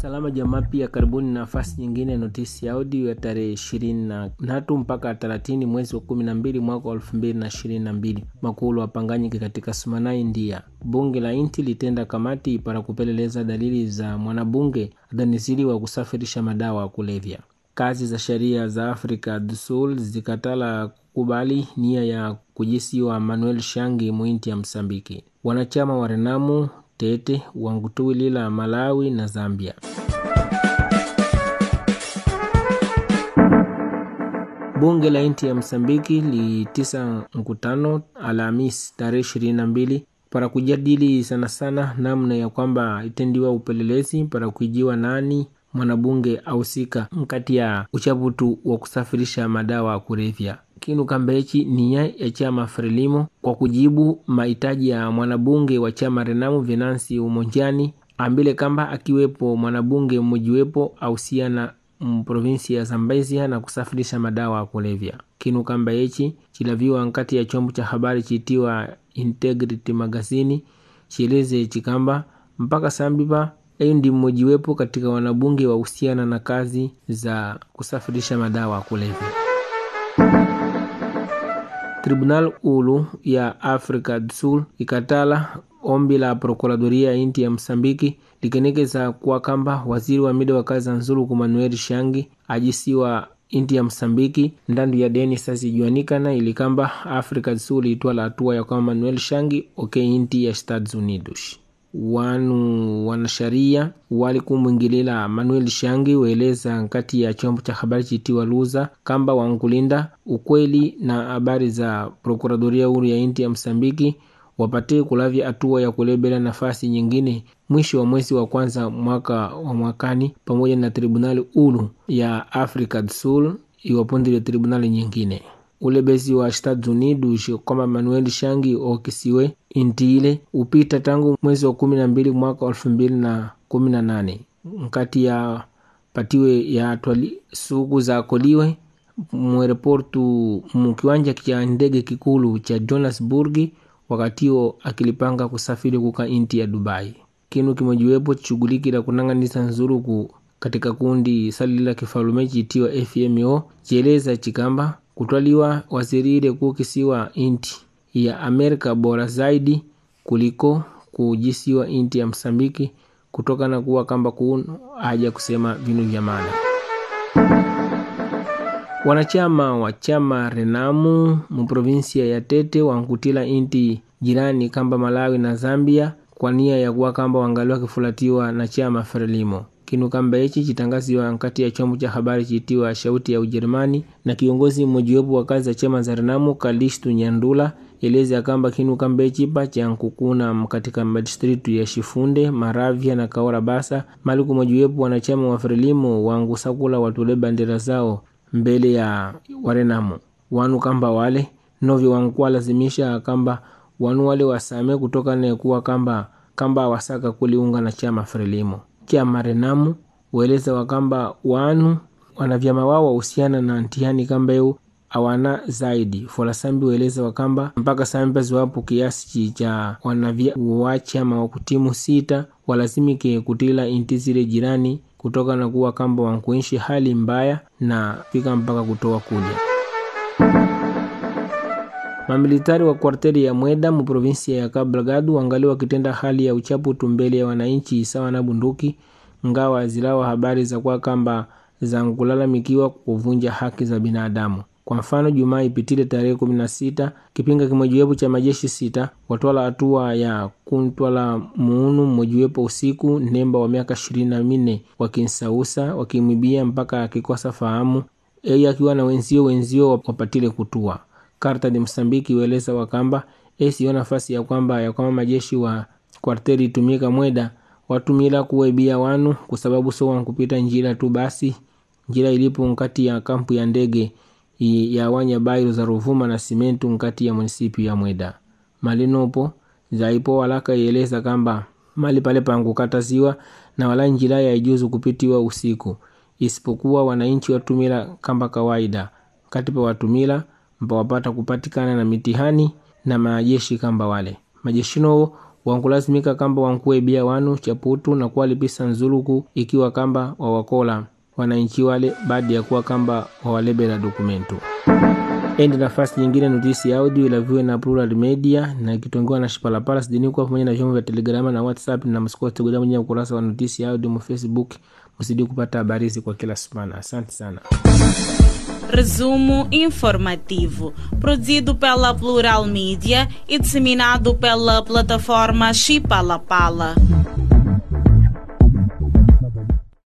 Salama jamaa, pia karibuni nafasi nyingine ya notisi ya audio ya tarehe ishirini na tatu mpaka thelathini mwezi wa kumi na mbili mwaka wa elfu mbili na ishirini na mbili makulu wapanganyike katika Sumana, India. Bunge la inti litenda kamati para kupeleleza dalili za mwanabunge adaniziliwa kusafirisha madawa ya kulevya. Kazi za sheria za Afrika du Sul zikatala kukubali nia ya kujisiwa Manuel Shangi muinti ya Msambiki. Wanachama wa Renamu Tete wangutuwilila Malawi na Zambia. Bunge la inti ya Msambiki litisa mkutano Alhamis tarehe ishirini na mbili para kujadili sana sana namna ya kwamba itendiwa upelelezi para kuijiwa nani mwanabunge ahusika nkati ya uchaputu wa kusafirisha madawa ya kulevya. Kinu kambechi nia ya chama Frelimo kwa kujibu mahitaji ya mwanabunge wa chama Renamu Venansi Umonjani ambile kamba akiwepo mwanabunge mmojiwepo ausiana mprovinsi ya Zambezia na kusafirisha madawa ya kulevya. Kinu kamba echi chilaviwa nkati ya chombo cha habari chitiwa Integrity Magazini chieleze chikamba mpaka sambipa eyu ndi mmojiwepo katika wanabunge wahusiana na kazi za kusafirisha madawa ya kulevya. Tribunal ulu ya Afrika du Sul ikatala ombi la prokuradoria ya inti ya Msambiki likenekeza kuwa kamba waziri wa mida wa kazi za nzulu ku Manuel Shangi ajisiwa inti ya Msambiki ndandu ya deni sasijuanikana ili kamba Afrika du Sul itwala hatua ya kwamba Manuel Shangi oke inti ya Estados Unidos wanu wanasharia wali kumwingilila Manuel Shangi weleza nkati ya chombo cha habari chitiwa Luza kamba wankulinda ukweli na habari za prokuradoria huru ya inti ya Msambiki wapate kulavya hatua ya kulebela nafasi nyingine mwisho wa mwezi wa kwanza mwaka wa mwakani, pamoja na tribunali ulu ya Afrika du Sul iwapondile tribunali nyingine ulebezi wa Estados Unidos kwamba Manuel Shangi okisiwe inti ile upita tangu mwezi wa kumi na mbili mwaka elfu mbili na kumi na nane nkati ya patiwe ya twali suku za koliwe mwereportu mukiwanja cha ndege kikulu cha Johannesburg wakatio akilipanga kusafiri kuka inti ya Dubai. Kinu kimojiwepo chishughulikila kunang'anisa nzuruku katika kundi salila kifalume chitiwa FMO chieleza chikamba kutwaliwa wazirire kukisiwa inti ya Amerika bora zaidi kuliko kujisiwa inti ya Msambiki kutokana kuwa kamba kuno haja kusema vinu vya maana. Wanachama wa chama Renamu muprovinsia ya Tete wankutila inti jirani kamba Malawi na Zambia kwa nia ya kuwa kamba wangali wakifulatiwa na chama Frelimo kinu kamba ichi chitangaziwa nkati ya chombo cha habari chitiwa Shauti ya Ujerumani na kiongozi mmojiwepo wa kazi za chama za Renamu Kalistu Nyandula eleza kamba kinu kamba ichi pa cha nkukuna katika madistritu ya Shifunde, Maravya na Kaora Basa maliku mmojiwepo wanachama wa Frelimo wangusakula watule bandera zao mbele ya Warenamu wanu kamba wale novyo wankuwa lazimisha kamba wanu wale wasame kutoka ne kuwa kamba kamba wasaka kuliunga na chama Frelimo chama Renamu weleza wakamba wanu wanavyama wao wahusiana na ntihani kamba eu awana zaidi folasambi weleza wakamba mpaka sambazi wapo kiasi cha wanavya wachama wa kutimu sita walazimike kutila inti zile jirani kutoka na kuwa kamba wankuishi hali mbaya na fika mpaka kutoa kuja Mamilitari wa kwarteri ya Mweda mu provinsia ya Cabo Delgado wangali wakitenda hali ya uchaputu mbele ya wananchi sawa na bunduki, ngawa zilawa habari za kwa kamba za kulalamikiwa kuvunja haki za binadamu. Kwa mfano, Jumaa ipitile tarehe kumi na sita kipinga kimojiwepo cha majeshi sita watwala hatua ya kuntwala muunu mmojiwepo usiku nemba wa miaka ishirini na minne wakinsausa wakimwibia mpaka akikosa fahamu, yeye akiwa na wenzio wenzio wapatile kutua Karta de Msambiki weleza wakamba esiyo nafasi ya kwamba ya kwamba majeshi wa kwarteri itumika Mweda watumila kuwaibia wanu kwa sababu so wankupita njira tu basi njira ilipo nkati ya kampu ya ndege ya wanya bairo za Ruvuma na Simentu nkati ya munisipi ya Mweda malinopo zaipo walaka ieleza kamba mali pale pankukataziwa na wala njira ya ijuzu kupitiwa usiku isipokuwa wananchi watumila kamba kawaida kati pa watumila mpa wapata kupatikana na mitihani na majeshi kamba wale majeshinowo wankulazimika kamba wankuebia wanu chaputu na kuwalipisa nzuluku ikiwa kamba wawakola wananchi wale baada ya kuwa kamba wawalebela dokumentu endi nafasi nyingine notisi audio ilaviwe na Plural Media na ikitongewa na Shipalapala sidinikwa pamoja na vyombo vya Telegrama na WhatsApp na msikose kuja kwenye ukurasa wa notisi audio mu Facebook msidi kupata habari hizi kwa kila semana. Asante sana. Resumo informativo, produzido pela Plural Mídia e disseminado pela plataforma Chipalapala.